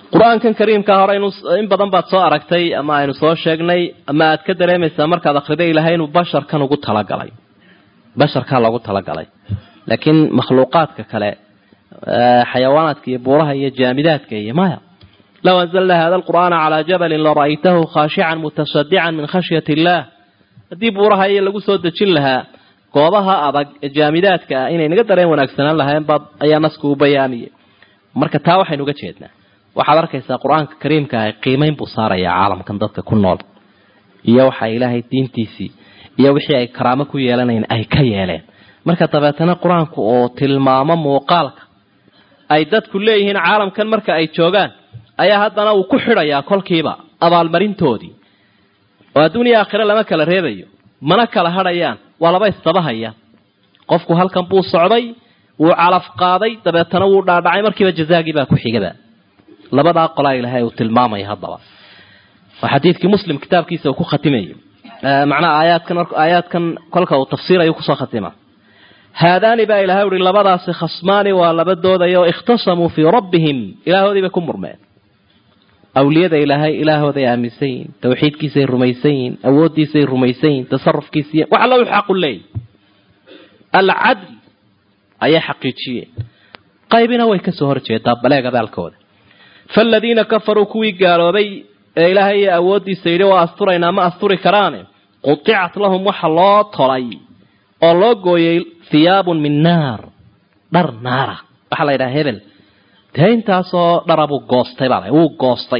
qur-aankan kariimka hore in badan baad soo aragtay ama aynu soo sheegnay ama aad ka dareemaysaa markaad akhriday ilahay inuu basharkan ugu talagalay basharkaa loogu talagalay laakiin makhluuqaadka kale xayawaanaadka iyo buuraha iyo jaamidaadka iyo maya low anzalna hada alqur'aana calaa jabalin lara'aytahu khaashican mutasadican min khashyati illaah haddii buuraha iyo lagu soo dejin lahaa goobaha adag ee jaamidaadka ah inay naga dareen wanaagsanaan lahayn baad ayaa nasku u bayaamiyey marka taa waxaynu uga jeednaa waxaad arkaysaa qur-aanka kariimka ah qiimeyn buu saarayaa caalamkan dadka ku nool iyo waxa ilaahay diintiisii iyo wixii ay karaamo ku yeelanayn ay ka yeeleen marka dabeetana qur-aanku oo tilmaamo muuqaalka ay dadku leeyihiin caalamkan marka ay joogaan ayaa haddana uu ku xidhayaa kolkiiba abaalmarintoodii oo adduuniya aakhire lama kala reebayo mana kala hadhayaan waa laba istabahaya qofku halkan buu socday wuu calaf qaaday dabeetana wuu dhaadhacay markiiba jazaagii baa ku xigaba labadaa qolaa ilaahay uu tilmaamaya haddaba waa xadiidkii muslim kitaabkiisa uu ku khatimayo macnaha aayaadkan aayaadkan kolka uu tafsiirayo kusoo khatima haadaani baa ilahay uhi labadaasi khasmaani waa laba doodaya oo ikhtasamuu fii rabbihim ilaahoodii bay ku murmeen awliyada ilaahay ilaahooday aaminsan yihin tawxiidkiisay rumaysan yihin awooddiisay rumaysan yihin tasarufkiisaiy wax alla u xaqu leeyahy alcadl ayay xaqiijiyeen qaybina way kasoo horjeedaa baleeg abaalkooda faaladiina kafaruu kuwii gaaloobay ee ilaahay iyo awooddiisa yidhi waa asturaynaa ma asturi karaane qudicat lahum waxa loo tolay oo loo gooyay hiyaabun min naar dhar naara waxaa la yidhaha hebel dee intaasoo dhara buu goostay baa wuu goostay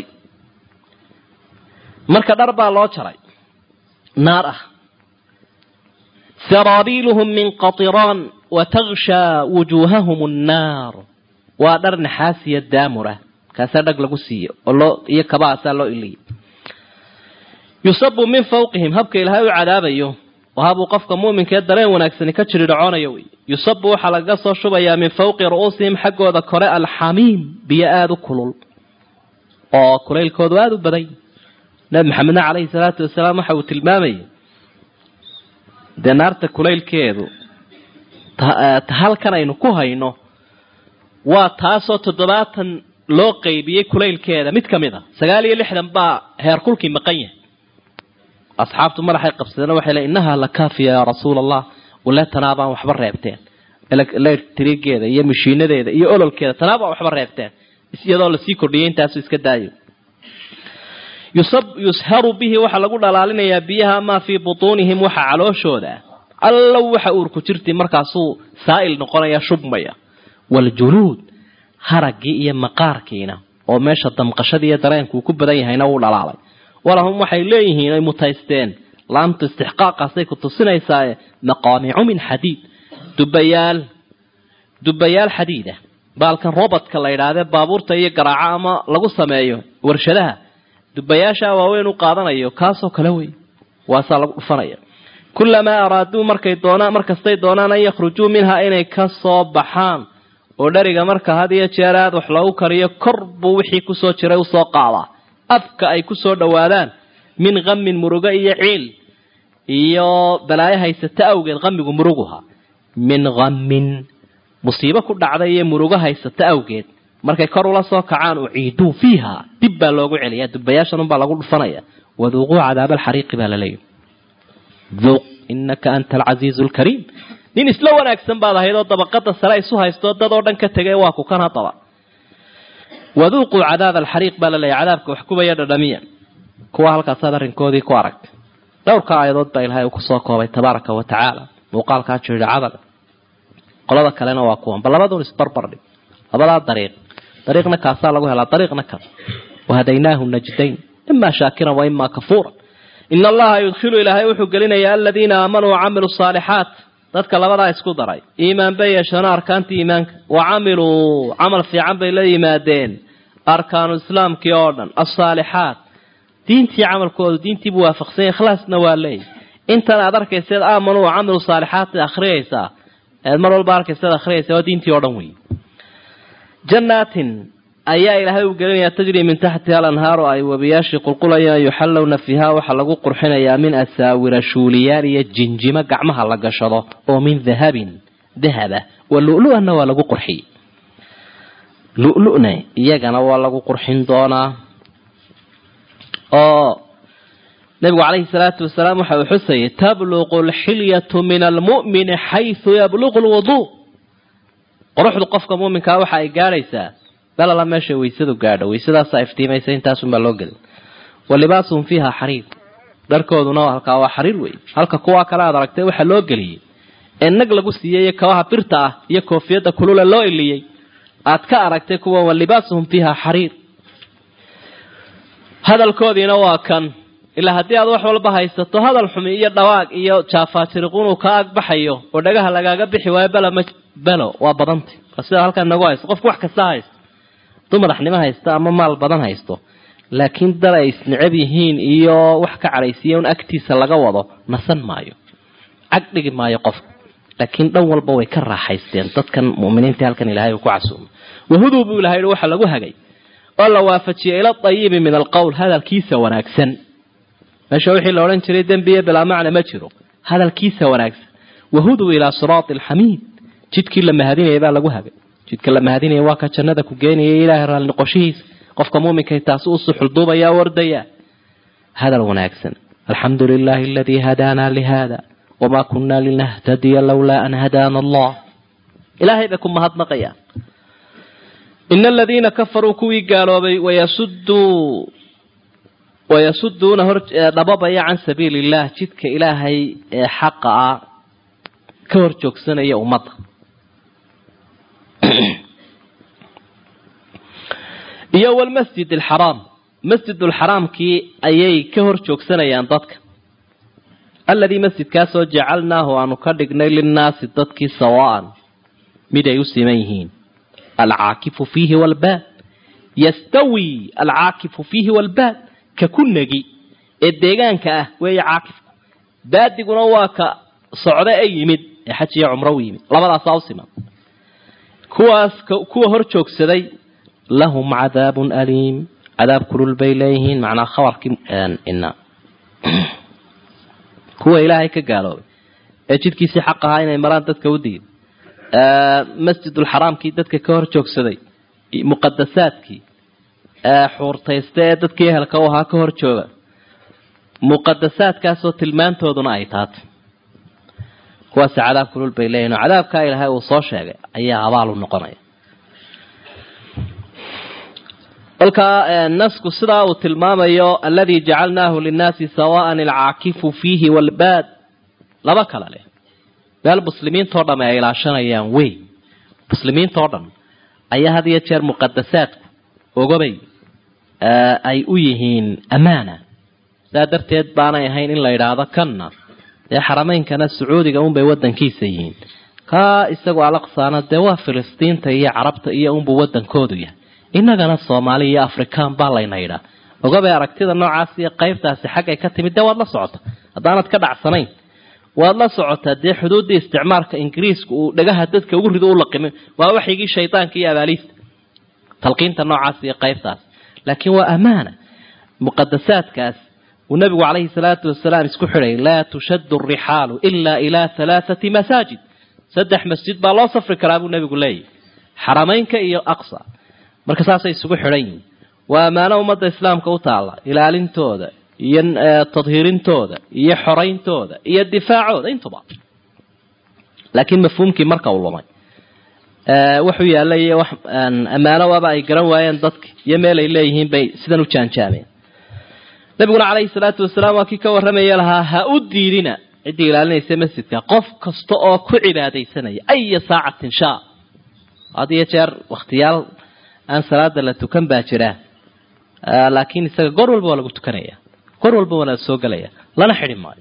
marka dhar baa loo jaray naar ah saraabiiluhum min qatiraan wa takshaa wujuuhahum annaar waa dhar naxaasiya daamura kaasaa dhag lagu siiyo oo loo iyo kabahaasaa loo iliyay yusabu min fawqihim habka ilaahay u cadaabayo wahabuu qofka mu'minkaee dareen wanaagsani ka jiri dhaconayo wey yusabu waxaa lagaga soo shubayaa min fawqi ru'uusihim xaggooda kore alxamiim biyo aada u kulul oo kulaylkoodu aada u badan nabi maxamedna caleyhi salaatu wasalaam waxa uu tilmaamayay dee naarta kulaylkeedu ta halkan aynu ku hayno waa taasoo toddobaatan loo qaybiyey kulaylkeeda mid ka mid a sagaal iyo lixdan baa heerkulkii maqan yahay asxaabtu madaxay qabsadeen waxay le innahaa la kaafiya yaa rasuula allah wale tanaabaan waxba reebteen electrigeeda iyo mashiinadeeda iyo ololkeeda tanaabaan waxba reebteen iyadoo lasii kordhiyay intaasu iska daayo yusharu bihi waxaa lagu dhalaalinayaa biyaha maa fii butuunihim waxa calooshooda allow waxa uurku jirti markaasuu saa'il noqonaya shubmaya waljuluud haraggii iyo maqaarkiina oo meesha damqashadii iyo dareenkuu ku badan yahayna wuu dhalaalay walahum waxay leeyihiin ay mutaysteen laamtu istixqaaqaasay ku tusinaysaa maqaamicu min xadiid dubayaal dubayaal xadiida baalkan robotka la yidhaahde baabuurta iyo garaaco ama lagu sameeyo warshadaha dubayaasha waaweyn u qaadanayo kaasoo kale wey waasaa lagu dhufanaya kulamaa araaduu markay doonaan markastay doonaan an yakhrujuu minhaa inay ka soo baxaan oo dheriga marka had iyo jeer aad wax loogu kariyo kor buu wixii kusoo jiray usoo qaadaa afka ay kusoo dhowaadaan min kamin murugo iyo ciil iyo balaayo haysata awgeed qamigu muruguha min kamin musiibo ku dhacday iyo murugo haysata awgeed markay kor ula soo kacaan uciiduu fiiha dib baa loogu celiyaa dubayaashan unbaa lagu dhufanaya waduuquu cadaaba alxariiqi baa laleeyahy duuq inaka anta alcasiizu lkariim nin isla wanaagsan baad ahayd oo dabaqada sare isu haysto dad oo dhan ka tegay waa ku kan haddaba waduuquu cadaaba alxariiq baa laleeyahy cadaabka wax kubaya dhadhamiya kuwa halkaasaad arrinkoodii ku aragtay dhowrka aayadood baa ilaahay uu kusoo koobay tabaaraka wa tacaala muuqaalkaa jiridhacada qolada kalena waa kuwan bal labadun isbarbardhig labadaa dariiq dariiqna kaasaa lagu helaa dariiqna kan wahadaynaahu najdayn imaa shaakiran wa imaa kafuuran ina allaha yudkhilu ilaahay wuxuu gelinayaa aladiina aamanuu wacamiluu saalixaat dadka labadaa isku daray iimaan bay yeeshana arkaantii iimaanka wa camiluu camal fiican bay la yimaadeen arkaanu islaamkii oo dhan asaalixaat diintii camalkoodu diintiibuu waafaqsanya ikhlaasna waa leeyahy intan aad arkayseed aamanuu wacamiluu saalixaat akhriyaysaa eed mar walba arkayseed akhriyaysa waa diintii oo dhan wey jannaatin ayaa ilaahay u gelinayaa tajri min taxtiha alanhaaru ay webiyaashii qulqulayaan yuxallowna fiiha waxaa lagu qurxinayaa min asaawira shuuliyaal iyo jinjimo gacmaha la gashado oo min dahabin dahaba wa lu-lu-anna waa lagu qurxiyey lu-luna iyagana waa lagu qurxin doonaa oo nabigu calayhi salaatu wasalaam waxa uu xusayay tabluqu alxilyatu min almu'mini xaysu yabluqu lwuduu quruxdu qofka muuminkaa waxa ay gaadhaysaa balala meesha weysadu gaadho weysadaasaa iftiimaysa intaasunbaa loo gelin wa libaasuhum fiiha xariir dharkooduna halkaa waa xariir wey halka kuwaa kale aad aragtay waxaa loo geliyey ee nag lagu siiyey kabaha birta ah iyo koofiyadda kulula loo iliyey aad ka aragtay kuwa wa libaasuhum fiiha xariir hadalkoodiina waa kan ilaa haddii aad wax walba haysato hadal xumi iyo dhawaaq iyo jaafaajiriqun uu ka agbaxayo oo dhagaha lagaaga bixi waayo belo ma belo waa badanta waa sida halkan nagu haysto qofku wax kasta haysto hadduu madaxnimo haysto ama maal badan haysto laakiin dal ay isnecab yihiin iyo wax ka cadhaysiiya un agtiisa laga wado nasan maayo cag dhigi maayo qofka laakiin dhan walba way ka raaxaysteen dadkan muminiinta halkan ilahay uu ku casuumay wahuduu buu ilahay waxa lagu hagay oo la waafajiyay ila ayibi min alqowl hadalkiisa wanaagsan meesha wixii la odhan jiray dembiye bilaa macna ma jiro hadalkiisa wanaagsan wahuduu ilaa siraati alxamiid jidkii la mahadinaya baa lagu hagay jidka la mahadinaya waa ka jannada ku geenaya ilaahay raalli noqoshihiisa qofka muuminkay taasi u suxulduubaya wardaya hadal wanaagsan alxamdu lilahi aladii hadaana lihada wamaa kunna linahtadiya lowlaa an hadaana allah ilaahay bay ku mahadnaqayaan ina aladiina kafaruu kuwii gaaloobay wayasuduu wayasuduuna hor dhababaya can sabiili illah jidka ilaahay ee xaqa ah ka hor joogsanaya ummadda iyo walmasjid alxaraam masjid alxaraamkii ayay ka hor joogsanayaan dadka alladii masjidkaasoo jacalnaahu aanu ka dhignay linnaasi dadkii sawaan mid ay u siman yihiin alcaakifu fiihi walbaad yastawi alcaakifu fiihi walbaad ka ku negi ee deegaanka ah weeye caakifku baadiguna waa ka socda ee yimid ee xaj iyo cumro u yimid labadaasaa u siman kuwaas kuwa hor joogsaday lahum cadaabun aliim cadaab kulul bay leeyihiin macnaa khabarkii ina kuwa ilaahay ka gaaloobay ee jidkiisii xaq ahaa inay maraan dadka u digin masjidulxaraamkii dadka ka hor joogsaday muqadasaadkii xuurtaysta ee dadkii ehelka u ahaa ka hor jooga muqadasaadkaasoo tilmaantooduna ay taatay kuwaasi cadaab kulul bay leeyihin oo cadaabkaa ilaahay uu soo sheegay ayaa abaal u noqonaya kolkaa nasku sidaa uu tilmaamayo alladii jacalnaahu linnaasi sawaan alcaakifu fiihi walbaad laba kala leh meel muslimiintao dham ay ilaashanayaan wey muslimiintao dhan ayaa had iyo jeer muqadasaadku ogobay ay u yihiin amaana saa darteed baanay ahayn in la yidhaahdo kanna dee xarameynkana sacuudiga unbay wadankiisa yihiin kaa isagoo alaqsaana dee waa filistiinta iyo carabta iyo unbuu wadankoodu yahay innagana soomaali iyo afrikaan baa layna yidhaa ogabay aragtida noocaas iyo qaybtaasi xaggay ka timid dee waad la socota haddaanad ka dhacsanayn waad la socotaa dee xuduuddii isticmaalka ingiriiska uu dhagaha dadka ugu rido u laqimin waa waxyigii shaydaanka iyo abaaliista talqiinta noocaas iyo qaybtaas laakiin waa amaana muqadasaadkaas uu nabigu calayhi salaatu wasalaam isku xidhay laa tushaddu arixaalu ilaa ilaa halaathati masaajid saddex masjid baa loo safri karaa buu nabigu leeyahy xarameynka iyo aqsa marka saasay isugu xidhan yihin waa ammaano ummadda islaamka u taalla ilaalintooda iyo tadhiirintooda iyo xorayntooda iyo difaacooda intuba laakiin mafhuumkii marka uu lumay wuxuu yaallay iyo wax ammaano waaba ay garan waayeen dadka iyo meel ay leeyihiin bay sidan u jaanjaameen nabiguna calayhi salaatu wasalaam waa kii ka warramaya lahaa ha u diidina ciddii ilaalinaysa masjidka qof kasta oo ku cibaadaysanaya aya saacatin shaa had iyo jeer wakhtiyaal aan salaada la tukan baa jira laakiin isaga goor walba waa lagu tukanaya goor walba waa la soo gelaya lana xidhi maayo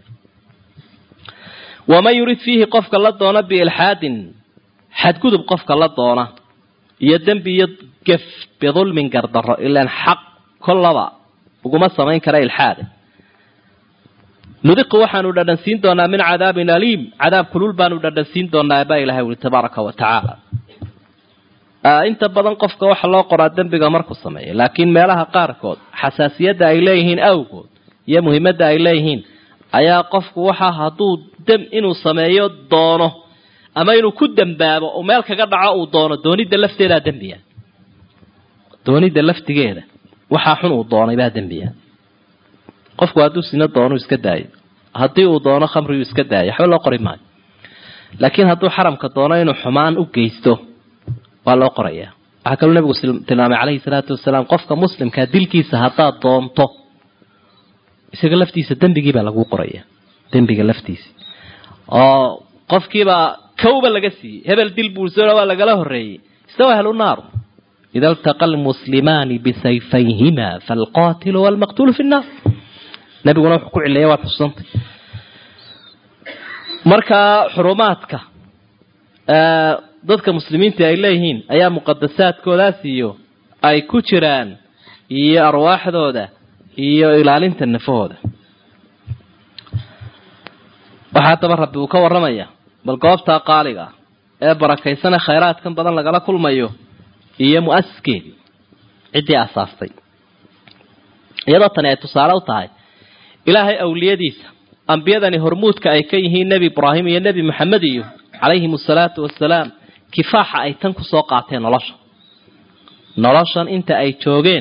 waman yurid fiihi qofka la doona biilxaadin xadgudub qofka la doona iyo dembi iyo gef bidulmin gardaro ilaan xaq kollaba uguma samayn kara ilxaada nudiqu waxaanu dhadhansiin doonaa min cadaabin aliim cadaab kulul baanu dhadhansiin doonaa baa ilahay uli tabaaraka wa tacaala inta badan qofka waxa loo qoraa dembiga markuu sameeya laakiin meelaha qaarkood xasaasiyadda ay leeyihiin awgood iyo muhiimadda ay leeyihiin ayaa qofku waxa hadduu dem inuu sameeyo doono ama inuu ku dembaabo oo meel kaga dhaco uu doono doonidda lafteedaa dembiya doonida laftigeeda waxaa xun uu doonay baa dembiya qofku hadduu sino doonu iska daayo haddii uu doono khamrigu iska daayo waxba loo qori maayo laakiin hadduu xaramka doono inuu xumaan u geysto waa loo qorayaa waxaa kaloo nabigu tilmaamay calayhi salaatu wasalaam qofka muslimkaa dilkiisa haddaad doonto isaga laftiisa dembigiibaa laguu qoraya dembiga laftiisa oo qofkiibaa kawba laga siiyey hebel dil buursona waa lagala horreeyey istawa ahlu naaru ida altaqa almuslimaani bisayfayhima faalqaatilu waalmaqtuulu fi nnaar nabiguna wuxuu ku cileeya waad xusantay markaa xurumaadka dadka muslimiinta ay leeyihiin ayaa muqadasaadkoodaas iyo ay ku jiraan iyo arwaaxdooda iyo ilaalinta nafahooda waxaa haddaba rabbi uu ka warramaya bal goobtaa qaaliga ee barakaysane khayraadkan badan lagala kulmayo iyo mu-asiskeedii ciddii asaastay iyadoo tani ay tusaale u tahay ilaahay awliyadiisa ambiyadani hormuudka ay ka yihiin nebi ibraahim iyo nebi maxamed iyo calayhim asalaatu wasalaam kifaaxa ay tan kusoo qaateen nolosha noloshan inta ay joogeen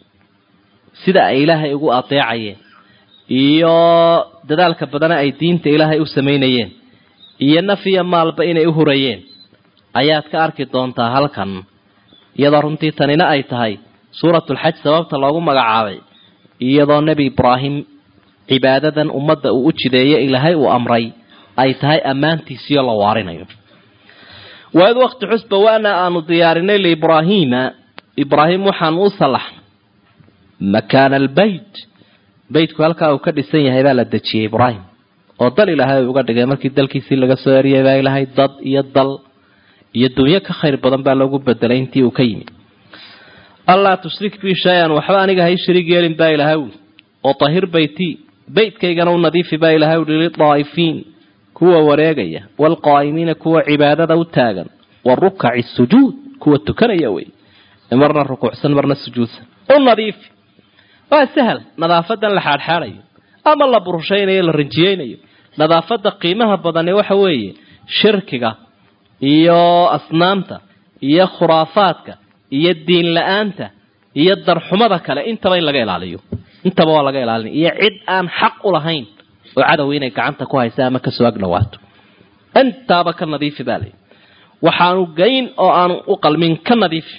sida ay ilaahay ugu adeecayeen iyo dadaalka badana ay diinta ilaahay u samaynayeen iyo naf iyo maalba inay u hurayeen ayaad ka arki doontaa halkan iyadoo runtii tanina ay tahay suuratulxaj sababta loogu magacaabay iyadoo nebi ibraahim cibaadadan ummadda uu u jideeye ilaahay uu amray ay tahay ammaantiisiyo la waarinayo waid wakti xusba waana aanu diyaarinay liibraahiima ibraahim waxaanu u salaxnay makaana albeyt beytku halkaa uu ka dhisan yahay baa la dejiyey ibraahim oo dal ilaahay uga dhigay markii dalkiisii laga soo eriyay baa ilaahay dad iyo dal iyo dunyo ka khayr badan baa loogu bedelay intii uu ka yimi allaa tushrik bi shay-an waxba aniga hay shariig yeelin baa ilaahay uli oo tahir beyti beytkaygana u nadiifi baa ilaahay uli lidaa'ifiin kuwa wareegaya waalqaa'imiina kuwa cibaadada u taagan warukaci sujuud kuwa tukanaya wey marna rukuucsan marna sujuudsan u nadiifi waa sahal nadaafadan la xaadxaadayo ama la burushaynayo la rinjiyeynayo nadaafada qiimaha badani waxa weeye shirkiga iyo asnaamta iyo khuraafaadka iyo diin la-aanta iyo darxumada kale intaba in laga ilaaliyo intaba waa laga ilaalinaya iyo cid aan xaq u lahayn oo cadow inay gacanta ku haysa ama kasoo agdhawaato intaaba ka nadiifi baa lay waxaanu geyn oo aanu u qalmin ka nadiifi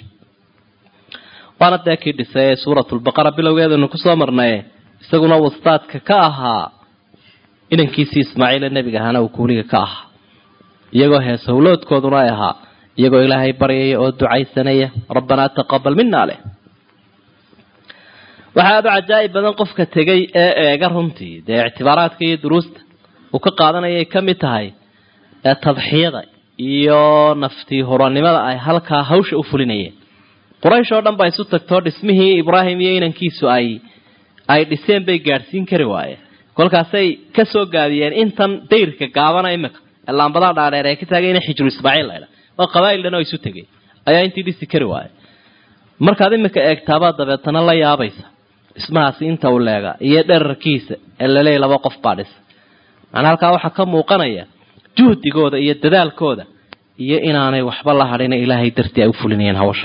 waana dee kii dhisay ee suuratulbaqara bilowgeedanu kusoo marnaye isaguna wastaadka ka ahaa inankiisii ismaaciile nebiga ahaana uu kuuliga ka ahaa iyagoo hees howloodkooduna ay ahaa iyagoo ilaahay baryaya oo ducaysanaya rabbanaa taqabal mina leh waxaa aada u cajaa'ib badan qofka tegay ee eega runtii dee ictibaaraadka iyo duruusta uu ka qaadanayay ka mid tahay ee tadxiyada iyo naftii huranimada ay halkaa hawsha u fulinayeen quraysh oo dhan baa isu tagtoo dhismihii ibraahim iyo inankiisu ay ay dhiseen bay gaadhsiin kari waayeen kolkaasay ka soo gaabiyeen intan dayrka gaabana imika ee laambadaa dhaadheer ee ka taagay ina xijru ismaaciil laydha oo qabaa'il dhan oo isu tegay ayaa intii dhisi kari waaya markaad imika eegtaabaa dabeetana la yaabaysa dhismahaasi inta uu leega iyo dherarkiisa ee laleeya laba qof baa dhisa macnaa halkaa waxaa ka muuqanaya juhdigooda iyo dadaalkooda iyo inaanay waxba la hadhina ilaahay dartii ay u fulinayeen hawsha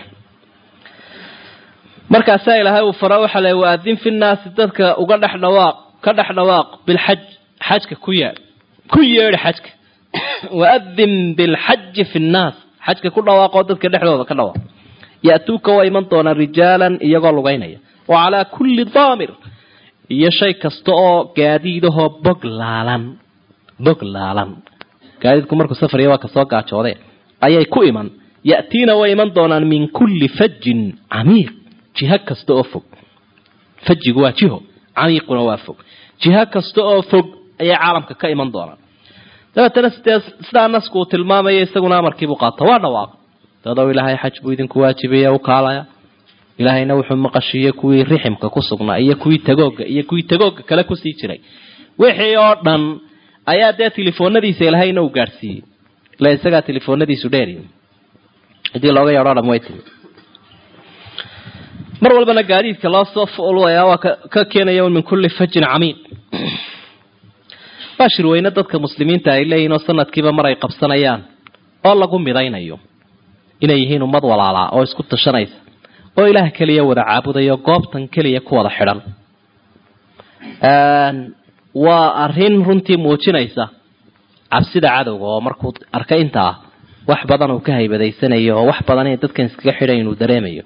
markaasaa ilaahay uu fara waxaa le waadin fi nnaasi dadka uga dhex dhawaaq ka dhex dhawaaq bilxaj xajka ku yeedh ku yeedhi xajka waadin bilxaji fi nnaas xajka ku dhawaaqoo dadka dhexdooda ka dhawaaq ya'tuuka waa iman doonaan rijaalan iyagoo lugaynaya wa calaa kulli daamir iyo shay kasta oo gaadiidahoo bog laalan bog laalan gaadiidku markuu safariya waa kasoo gaajoode ayay ku iman ya'tiina way iman doonaan min kulli fajin camiiq jiho kasta oo fog fajigu waa jiho camiiquna waa fog jiho kasta oo fog ayay caalamka ka iman doonaan dabeetana sidee sidaa nasku uu tilmaamaya isaguna amarkiibuu qaata waa dhawaaq dadow ilaahay xaj buu idinku waajibaya u kaalaya ilaahayna wuxuu maqashiiyey kuwii riximka ku sugnaa iyo kuwii tagooga iyo kuwii tagooga kale kusii jiray wixii oo dhan ayaa dee telefoonadiisa ilahayna uu gaadhsiiyey ila isagaa telefoonadiisu dheeri cidii looga yeedho dham way timi mar walbana gaadiidka loo soo fulaya waa ka keenaya min kulli fajin camiiq waa shirweyne dadka muslimiinta ay leeyihin oo sanadkiiba mar ay qabsanayaan oo lagu midaynayo inay yihiin ummad walaalaa oo isku tashanaysa oo ilaah keliya wada caabudayo goobtan keliya ku wada xidhan waa arrin runtii muujinaysa cabsida cadowga oo markuu arkay intaa wax badan uu ka haybadaysanayo oo wax badan in dadkan iskaga xidhan inuu dareemayo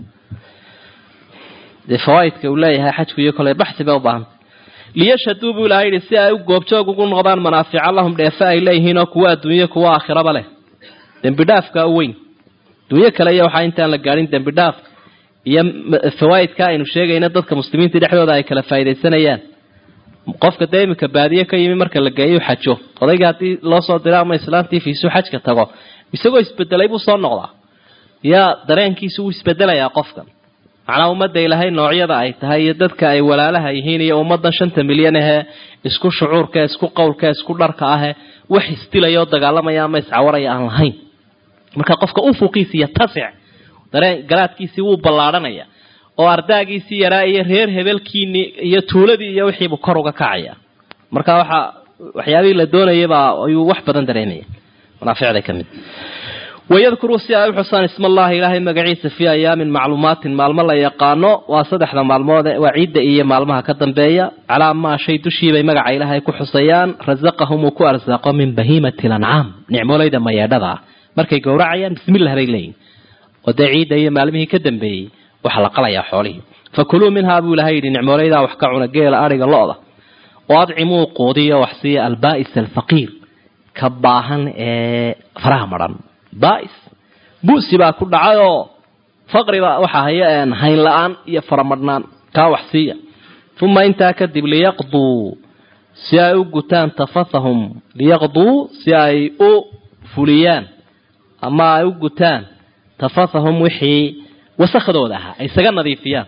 dee fawaaidka uu leeyahay xajku iyo kole baxsi bay u baahantay liyashhaduu buu ilaha yidhi si ay u goobjoog ugu noqdaan manaafica lahum dheefe ay leeyihiin oo kuwa adduunye kuwa aakhiraba leh dembi dhaafka u weyn adduunyo kale iyo waxaa intaan la gaadhin dembi dhaaf iyo fawaaidka aynu sheegayna dadka muslimiinta dhexdooda ay kala faaidaysanayaan qofka dee iminka baadiye ka yimi marka la geeyo xajo odayga haddii loo soo diro ama islaantii fiisuu xajka tago isagoo isbedelay buu soo noqdaa yaa dareenkiisu wuu isbedelayaa qofkan macnaa ummadda ilaahay noocyada ay tahay iyo dadka ay walaalaha yihiin iyo ummaddan shanta milyan ahee isku shucuurka isku qowlka isku dharka ahe wax isdilaya oo dagaalamaya ama iscawaraya aan lahayn marka qofka ufuqiisi iyo tasic dareen garaadkiisii wuu ballaadhanaya oo ardaagiisii yaraa iyo reer hebelkiini iyo tuuladii iyo wixiibuu kor uga kacaya marka waxa waxyaabihii la doonayabaa ayuu wax badan dareemaya manaaficda ka mid wayadkuruu si ay u xusaan isma allahi ilaahay magaciisa fii ayaamin macluumaatin maalmo la yaqaano waa saddexda maalmood waa ciidda iyo maalmaha ka dambeeya calaa maa shay dushiibay magaca ilaahay ku xusayaan rasaqahum uu ku arsaaqo min bahiimati lancaam nicmoolayda mayeedhada ah markay gowracayaan bismillah bay leeyihin oo dee ciidda iyo maalmihii ka dambeeyey waxaa la qalayaa xoolihii fakuluu minhaa buu ilahay yidhi nicmoolaydaa wax ka cuna geela adhiga lo-da oo adcimuu quudiyo wax siiya albaa'is alfaqiir ka baahan ee faraha madhan baais buusi baa ku dhacayoo faqriba waxaa haya hayn la-aan iyo faramadhnaan kaa wax siiya uma intaa kadib liyaqduu si ay u gutaan tafathahum liyaqduu si ay u fuliyaan ama ay u gutaan tafathahum wixii wasakhdooda ahaa ay isaga nadiifiyaan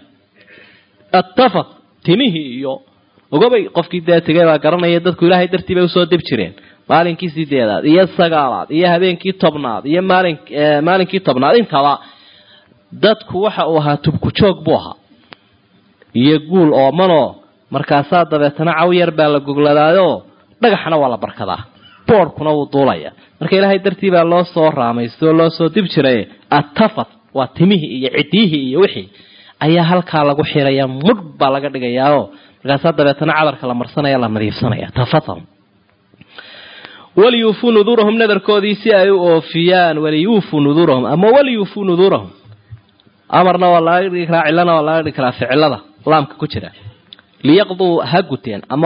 attafath timihii iyo ogobay qofkii dee tegay baa garanaya dadku ilaahay dartii bay usoo dib jireen maalinkii sideedaad iyo sagaalaad iyo habeenkii tobnaad iyo maalin maalinkii tobnaad intaba dadku waxa uu ahaa tubku joog buu ahaa iyo guul oomanoo markaasaa dabeetana caw yar baa la gogladaayo dhagaxna waa la barkadaa boorhkuna wuu duulaya marka ilaahay dartii baa loo soo raamaysto oo loo soo dib jiray attafat waa timihii iyo cidiyihii iyo wixii ayaa halkaa lagu xiraya mudh baa laga dhigayaao markaasaa dabeetana cadarka la marsanaya la nadiifsanaya tafathahum waliyuufuu nuduurahum nadarkoodii si ay u oofiyaan waliyuufuu nuduurahum ama waliyuufuu nuduurahum amarna waa laga dhigi karaa cilana waa laga dhigi karaa ficilada laamka ku jira liyaqduu ha guteen ama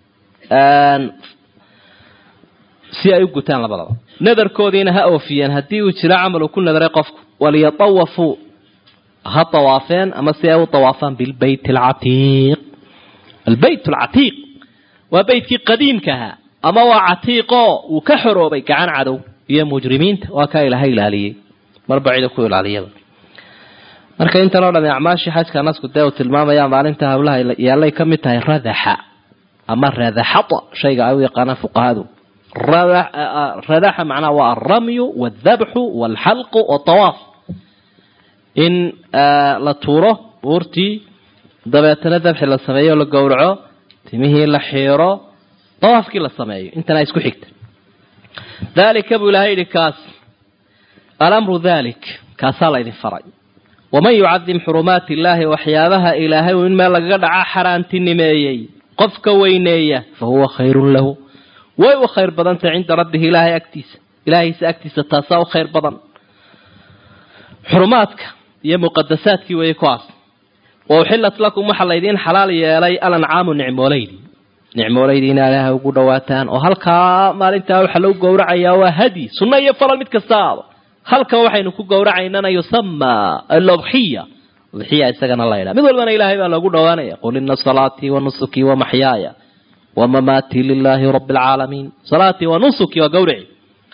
si ay u gutaan labadaba nadarkoodiina ha oofiyeen haddii uu jiro camal uu ku nadaray qofku waliyatawafuu ha tawaafeen ama si ay u tawaafaan bilbeyt alcatiiq albeyt alcatiiq waa beytkii qadiimka ahaa ama waa catiiqoo uu ka xoroobay gacan cadow iyo mujrimiinta waa kaa ilaahay ilaaliyey marba cida ku ilaaliyaba marka intan oo dhami acmaashii xajka nasku dee uu tilmaamaya maalinta hawlaha yaallay ka mid tahay radaxa ama radaxata shayga ay u yaqaanaan fuqahadu radaxa macnaha waa alramyu waaldabxu waalxalqu watawaaf in la tuuro buurtii dabeetana dabxi la sameeyo la gowraco timihii la xiiro dawaafkii la sameeyo intana isku xigta daalika buu ilahay yidhi kaas alamru dalik kaasaa la ydin faray waman yucadim xurumaati illaahi waxyaabaha ilaahay uu in meel lagaga dhacaa xaaraantinimeeyey qofka weyneeya fa huwa khayrun lahu way u khayr badantay cinda rabbihi ilaahay agtiisa ilaahaysa agtiisa taasaa u khayr badan xurumaadka iyo muqadasaadkii weeye kuwaas wa uxilat lakum waxaa laydiin xalaal yeelay alancaamu nicmooleydi nicmooleydi ina ilaahay ugu dhawaataan oo halkaa maalintaa waxaa lagu gowracayaa waa hadi sunno iyo falal mid kasta aado halkan waxaynu ku gowracaynana yusamaa aludxiya udxiya isagana la ydhaha mid walbana ilaahay baa loogu dhawaanaya qul ina salaatii wa nusukii wa maxyaaya wa mamaatii lilaahi rabi alcaalamiin salaatii wa nusuki waa gawrici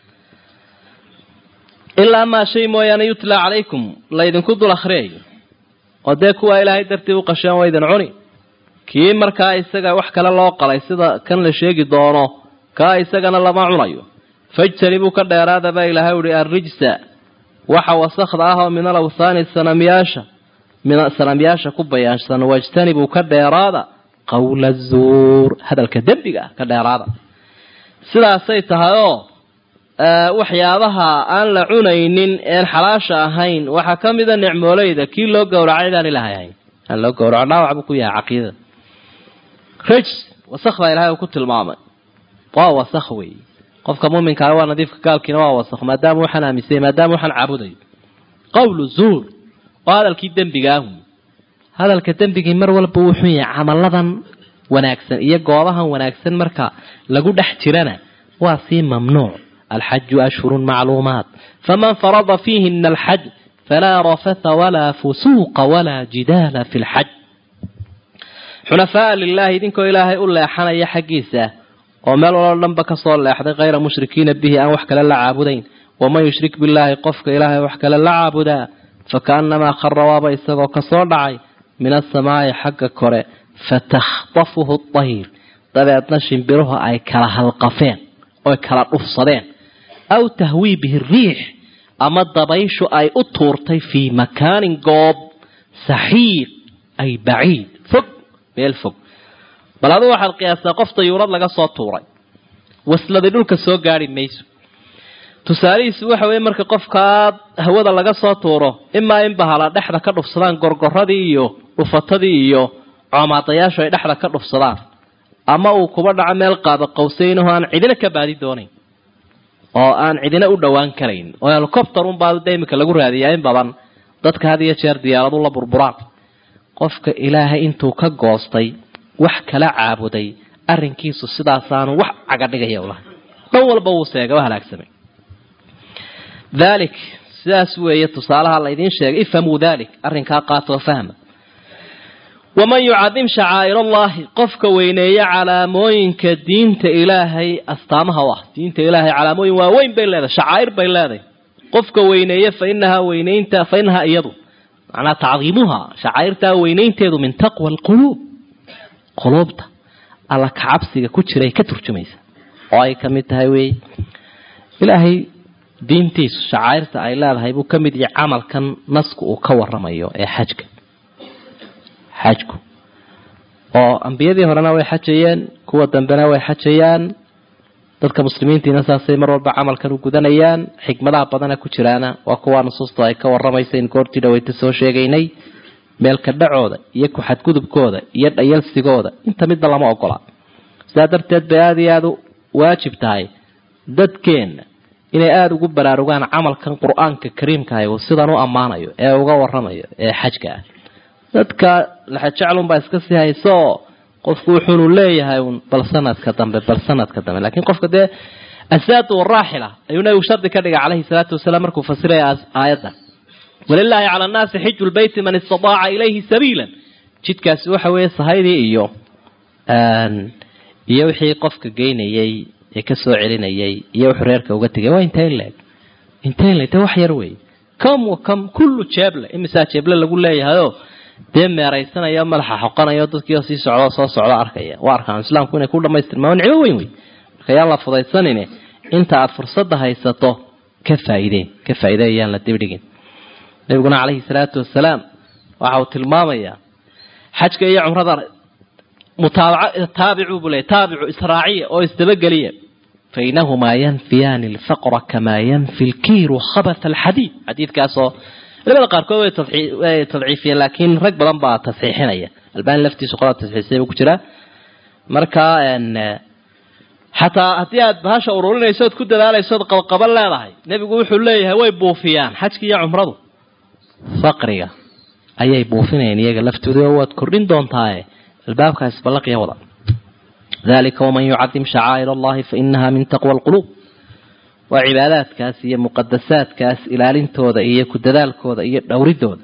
ilaa maa shay mooyaane yutlaa calaykum laydinku dul akhriyayo oo dee kuwaa ilaahay dartii u qasheen waydin cuni kii markaa isaga wax kale loo qalay sida kan la sheegi doono kaa isagana lama cunayo fajtanibuu ka dheeraada baa ilaahay uhi arrijsa waxa wasakda ah oo min alawthaani sanamyaasha min sanamyaasha ku bayaansan wajtanibuu ka dheeraada qawla zuur hadalka dembiga ah ka dheeraada sidaasay tahay oo waxyaabaha aan la cunaynin een xalaasha ahayn waxaa ka mida nicmooleyda kii loo gowracay daan ilahay ahayn aan loo gowraco dhaawac buu ku yahay caqiidada rijs wasakh baa ilahay uu ku tilmaamay waa wasakh wey qofka muminkaa waa nadiifka gaalkiina waa wasakh maadaama waxaan aaminsay maadaama waxaan caabudayo qawlu zuur waa hadalkii dembigaahu hadalka dembigii mar walba wuu xun yahay camaladan wanaagsan iyo goobahan wanaagsan marka lagu dhex jirana waa sii mamnuuc alxaju ashhurun macluumaat faman farada fiihina alxaj falaa rafatha walaa fusuuqa walaa jidaala fi lxaj xunafaa lilahi idinkoo ilaahay u leexanaya xaggiisa oo meel waloo dhanba kasoo leexday kayra mushrikiina bihi aan wax kale la caabudayn waman yushrik billaahi qofka ilaahay wax kale la caabudaa fakaannamaa khara waaba isagoo kasoo dhacay min asamaa'i xagga kore fatakhtafuhu dayr dabeedna shimbiruhu ay kala halqafeen oy kala dhufsadeen aw tahwii bihi riix ama dabayshu ay u tuurtay fii makaanin goob saxiiq ay baciid fog meel fog bal aduu waxaad qiyaastaa qof dayuurad laga soo tuuray wasladi dhulka soo gaari mayso tusaalihiisu waxa weeye marka qofkaa hawada laga soo tuuro imaa in bahala dhexda ka dhufsadaan gorgoradii iyo dhufatadii iyo coomaadayaashu ay dhexda ka dhufsadaan ama uu kuba dhaco meel qaaba qawsaynaho aan cidina ka baadi doonayn oo aan cidina u dhowaan karayn oo helicopter unbaa de imika lagu raadiyaa in badan dadka had iyo jeer diyaaradu la burburaan qofka ilaahay intuu ka goostay wax kala caabuday arrinkiisu sidaasaanu wax caga dhigaya ulahay dhan walba wuu seega waa halaagsamay dhalik sidaas weeye tusaalaha laydiin sheegay ifhamuu dhalik arrinkaa qaatoo fahma waman yucadim shacaa'ir allahi qofka weyneeya calaamooyinka diinta ilaahay astaamaha u ah diinta ilaahay calaamooyin waaweyn bay leedahay shacaa'ir bay leedahay qofka weyneeya fa inahaa weyneynta fa inahaa iyadu macnaa tacdiimuha shacaa'irtaa weyneynteedu min taqwa alquluub quluubta alla kacabsiga ku jiray ka turjumaysa oo ay ka mid tahay weeye ilaahay diintiisu shacaa'irta ay leedahay buu ka mid yahay camalkan nasku uu ka waramayo ee xajka xajku oo ambiyadii horena way xajayeen kuwa dambena way xajayaan dadka muslimiintiina saasay mar walba camalkan u gudanayaan xikmadaha badana ku jiraana waa kuwa nusuustu ay ka waramaysa in goortii dhaweyta soo sheegaynay meelka dhacooda iyo ku-xadgudubkooda iyo dhayalsigooda inta midna lama ogola sidaa darteed bay aada iyo aada u waajib tahay dadkeenna inay aada ugu baraarugaan camalkan qur-aanka kariimkaah uu sidan u ammaanayo ee uga waramayo ee xajka ah dadka laxajeclunbaa iska sii haysooo qofku wuxuunu leeyahay un bal sanadka dambe bal sanadka dambe lakiin qofka dee asaadu waraaxila ayuu nabigu shardi ka dhigay caleyhi salaatu wasalaam markuu fasiraya aayadda walilaahi cala annaasi xiju lbeyti man istataaca ilayhi sabiila jidkaasi waxa weeye sahaydii iyo iyo wixii qofka geynayay ee kasoo celinayay iyo wuxuu reerka uga tegay waa intayn leeg intayn leeg de wax yar wey kam wa kam kullu jeeble imisaa jeeble lagu leeyahayoo dee meeraysanayo madaxa xoqanayo dadkiio sii socdo soo socdo arkaya waa arkaan islaamku inay ku dhamaystirmaan nicmo weyn wey marka yaan la fudaysanine inta aada fursadda haysato ka faa'iideen ka faa'iide ayaan la dibdhigin nabiguna caleyhi salaatu wasalaam waxa uu tilmaamayaa xajka iyo cumrada mutaabaca taabicu buu leey taabicu israaciya oo isdabageliya fainahumaa yanfiyaani alfaqra kamaa yanfi lkiiru khabat alxadiid xadiidkaasoo culimada qaarkood way tadciifiyeen laakiin rag badan baa tasxiixinaya albani laftiisu qolaa tasxiisay buu ku jiraa marka xataa haddii aad bahasha ururinayso ood ku dadaalayso ood qabqaban leedahay nebigu wuxuu leeyahay way buufiyaan xajka iyo cumradu faqriga ayay buufinayaan iyaga laftooda oo waad kordhin doontaaye albaabkaas ballaqiya wada dalika waman yucadim shacaa'ir allahi fainaha min taqwa alquluub waa cibaadaadkaas iyo muqadasaadkaas ilaalintooda iyo ku dadaalkooda iyo dhowridooda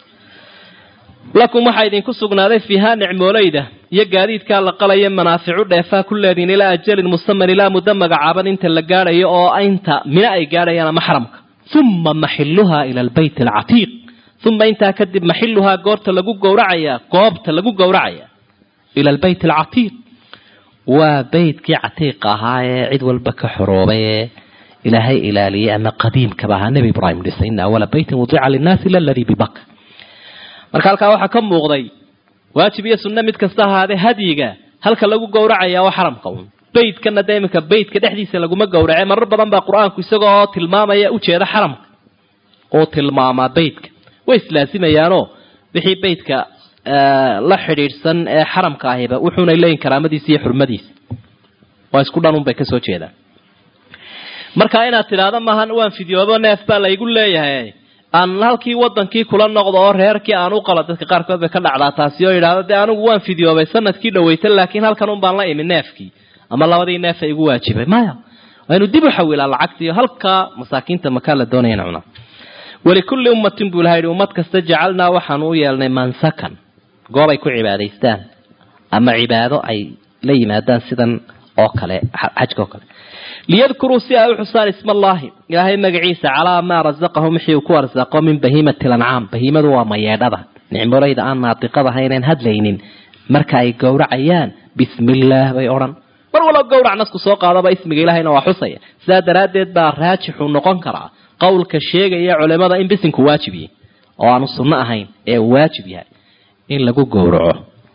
lakum waxaa idinku sugnaaday fiihaa nicmooleyda iyo gaadiidkaa la qalaya manaaficu dheefaa ku leediin ilaa ajalin musaman ilaa muddo magacaaban inta la gaadhayo oo inta mina ay gaadhayaan ama xaramka uma maxiluhaa ila albayt alcatiiq uma intaa kadib maxiluhaa goorta lagu gowracayaa goobta lagu gowracaya ila albayt alcatiiq waa beytkii catiiqa ahaa ee cid walba ka xoroobay ee ilaahay ilaaliyay ama qadiimkaba ahaa nebi ibraahim dhisay ina awala beytin wudica linnaasi ila aladii bibaka marka halkaa waxaa ka muuqday waajib iyo sunno mid kasta ahaadee hadyiga halka lagu gowracaya waa xaramka un baydkana dee iminka baydka dhexdiisa laguma gowrace marar badan baa qur-aanku isagoo tilmaamaya ujeeda xaramka oo tilmaamaa baydka way islaasimayaanoo wixii baydka la xidhiidhsan ee xaramka ahiba wuxuunay leeyihin karaamadiisa iyo xurmadiisa waa isku dhan unbay kasoo jeedaan marka inaad tidhaahdo maahan waan fidyoobo neef baa laygu leeyahay aan halkii wadankii kula noqdo oo reerkii aan u qalo dadka qaarkood bay ka dhacdaa taasi oo yidhaahdo dee anigu waan fidyoobay sanadkii dhaweyta laakiin halkan un baan la imi neefkii ama labadii neefa igu waajibay maya waa inu dib u xawilaa lacagtiiyo halkaa masaakiinta makaa la doonaya in cunaa walikulli ummatin buu ilaha yidhi ummad kasta jacalnaa waxaanu u yeelnay mansakan goob ay ku cibaadaystaan ama cibaado ay la yimaadaan sidan oo kale xajka oo kale liyadkuruu si ay u xusaan isma allaahi ilaahay magaciisa calaa maa rasaqahum wixii uu ku arsaaqo min bahiimati lancaam bahiimadu waa mayeedhada nicmolayda aan naatiqadahayneen hadlaynin marka ay gowracayaan bismillaah bay odhan mar walba gowrac nasku soo qaadaba ismiga ilahayna waa xusaya sidaa daraaddeed baa raajixu noqon karaa qowlka sheegaya culimada in bisinku waajib yahay oo aanu sunno ahayn ee waajib yahay in lagu gowraco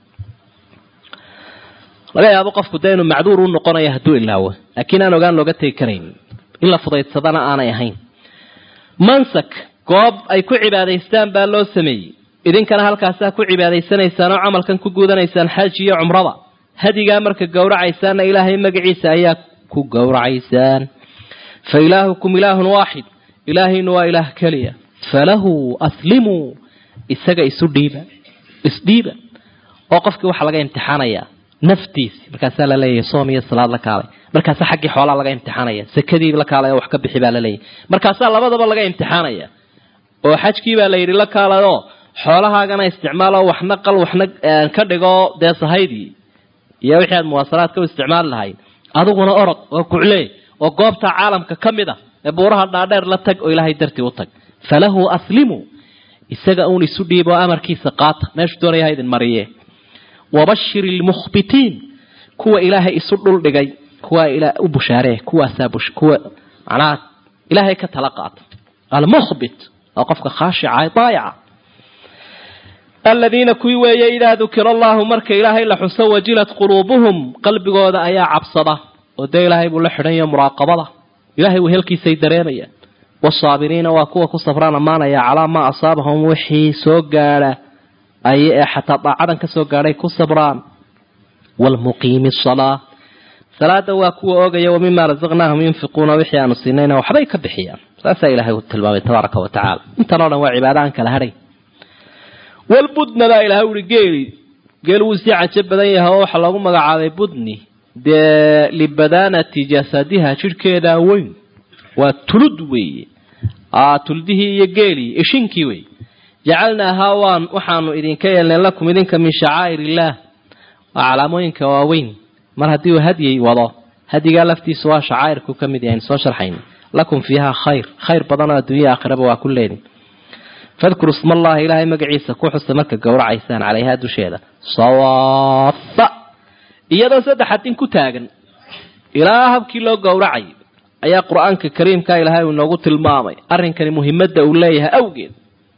laga yaabo qofku dee inuu macduur u noqonayo hadduu ilaawo laakiin aan ogaan looga tegi karayn in la fudaydsadana aanay ahayn mansak goob ay ku cibaadaystaan baa loo sameeyey idinkana halkaasaa ku cibaadaysanaysaan oo camalkan ku guudanaysaan xaj iyo cumrada hadigaa marka gowracaysaanna ilaahay magaciisa ayaa ku gowracaysaan fa ilaahukum ilaahun waaxid ilaahaynu waa ilaah keliya falahu aslimuu isaga isu dhiiba isdhiiba oo qofkii waxaa laga imtixaanayaa naftiisi markaasaa laleeyahay soom iyo salaad la kaalay markaasaa xaggii xoolaa laga imtixaanaya sakadii la kaalay oo wax ka bixi baa laleeyahay markaasaa labadaba laga imtixaanaya oo xajkii baa la yidhi la kaalayoo xoolahaagana isticmaalo waxna qal waxna ka dhigo dee sahaydii iyo wixii aad muwaasalaadka u isticmaali lahayd adiguna orod oo kuclee oo goobta caalamka ka mid a ee buuraha dhaadheer la tag oo ilaahay dartii u tag falahu aslimu isaga uun isu dhiib oo amarkiisa qaata meeshuu doonaya ha idin mariye wabashir ilmukhbitiin kuwa ilaahay isu dhuldhigay kuwa u bushaaree kuwaasaa kuwa macnaha ilaahay ka tala qaata almukhbit waa qofka khaashica ee daayaca aladiina kuwii weeye idaa dukira allahu marka ilaahay la xuso wajilat quluubuhum qalbigooda ayaa cabsada oo dee ilaahay buu la xidhanya muraaqabada ilahay wehelkiisay dareemayaan wasaabiriina waa kuwa ku safraan ammaanaya calaa maa asaabahum wixii soo gaadha ay ee xataa daacadan ka soo gaadhay ku sabraan waalmuqiimi asalaa salaada waa kuwa oogaya wa mima rasaqnaahum yunfiquuna wixii aanu siinayna waxbay ka bixiyaan saasaa ilahay u tilmaamay tabaaraka wa tacaala intan o dhan waa cibaada aan kala hadhay walbudna baa ilahay uhi geeli geel wuu sii cajo badan yahay oo waxaa loogu magacaabay budni dee libadaanati jasadiha jidhkeedaa weyn waa tulud weeye tuldihii iyo geelii ishinkii wey jacalnaahaa waan waxaanu idinka yeelnay lakum idinka min shacaa'ir illaah waa calaamooyinka waaweyn mar haddii uu hadyay wado hadyigaa laftiisu waa shacaa'irku ka mid yahay soo sharxayn lakum fiihaa khayr khayr badan oo adduunya aakhiraba waa ku leedin fadkuru isma allahi ilaahay magaciisa ku xusa marka gowracaysaan calayhaa dusheeda sawaafa iyadoo saddex hadin ku taagan ilaa habkii loo gowracay ayaa qur-aanka kariimka ilaahay uu inoogu tilmaamay arrinkani muhimadda uu leeyahay awgeed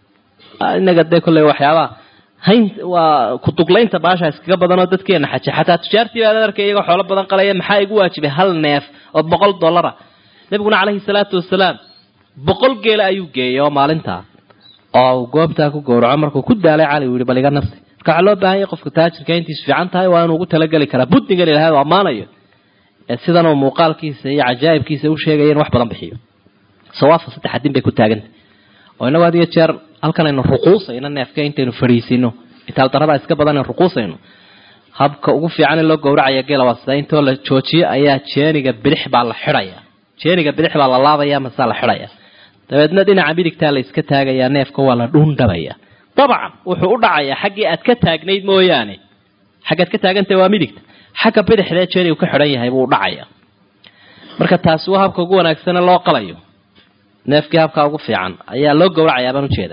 inaga dee kolley waxyaabaha hayn waa kuduglaynta baasha iskaga badanoo dadkeena xaje xataa tujaartii baad arkay iyagoo xoolo badan qalaya maxaa igu waajibay hal neef oo boqol dollara nabiguna caleyhi salaatu wasalaam boqol geela ayuu geeyay oo maalintaa oo uu goobtaa ku gowraco markuu ku daalay cali uu yihi bal iga nafsi marka waxaa loo baahan yahay qofka taajirka intiisu fiican tahay waa inuu ugu talageli karaa budnigan ilahay oo ammaanayo sidan uu muuqaalkiisa iyo cajaa'ibkiisa u sheegaya in wax badan bixiyo sawaafa saddex adin bay ku taagantay oo inagu had iyo jeer halkan aynu ruquusayno neefka intaynu fadhiisino itaal daradaa iska badan aynu ruquusayno habka ugu fiican in loo gowracaya geela waa sida intoo la joojiyo ayaa jeeniga bidix baa la xidhaya jeeniga bidix baa la laabaya masaa la xidhaya dabeedna dhinaca midigtaa la iska taagayaa neefka waa la dhuundhabaya dabcan wuxuu u dhacayaa xaggii aad ka taagnayd mooyaane xaggaad ka taagantahay waa midigta xagga bidixdee jeenigu ka xidhan yahay buu dhacaya marka taasi waa habka ugu wanaagsane loo qalayo neefkii habkaa ugu fiican ayaa loo gowracayaa baan ujeeda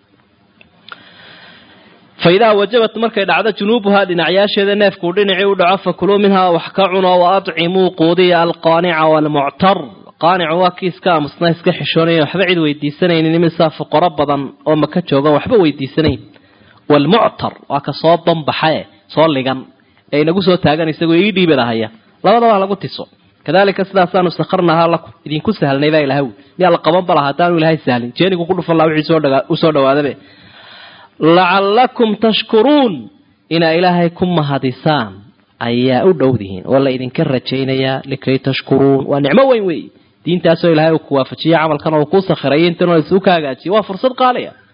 fa idaa wajabat markay dhacdo junuubuhaa dhinacyaasheeda neefkuu dhinacii u dhaco fakuluu minhaa wax ka cuno wa adcimuu quudiya alqaanica waalmuctar qaanicu waa kii iska aamusna iska xishoonaya waxba cid weydiisanaynin imisaa fuqaro badan oo maka joogan waxba weydiisanayn waalmuctar waa ka soo banbaxae soo ligan ee inagu soo taagan isagoo ii dhiibadahaya labadaba ha lagu tiso kadalika sidaasaanu sakharnahaa lakum idinku sahlnay baa ilahay miyaa la qaban balaha haddaanu ilahay sahlin jeenigu ku dhufan laha wixii usoo dhawaadabe lacallakum tashkuruun inaa ilaahay ku mahadisaan ayaa u dhowdihiin oo la idinka rajaynayaa likay tashkuruun waa nicmo weyn wey diintaasoo ilahay uu ku waafajiye camalkan oo kuu sakhirayo intan isuu ka hagaajiye waa fursad qaaliya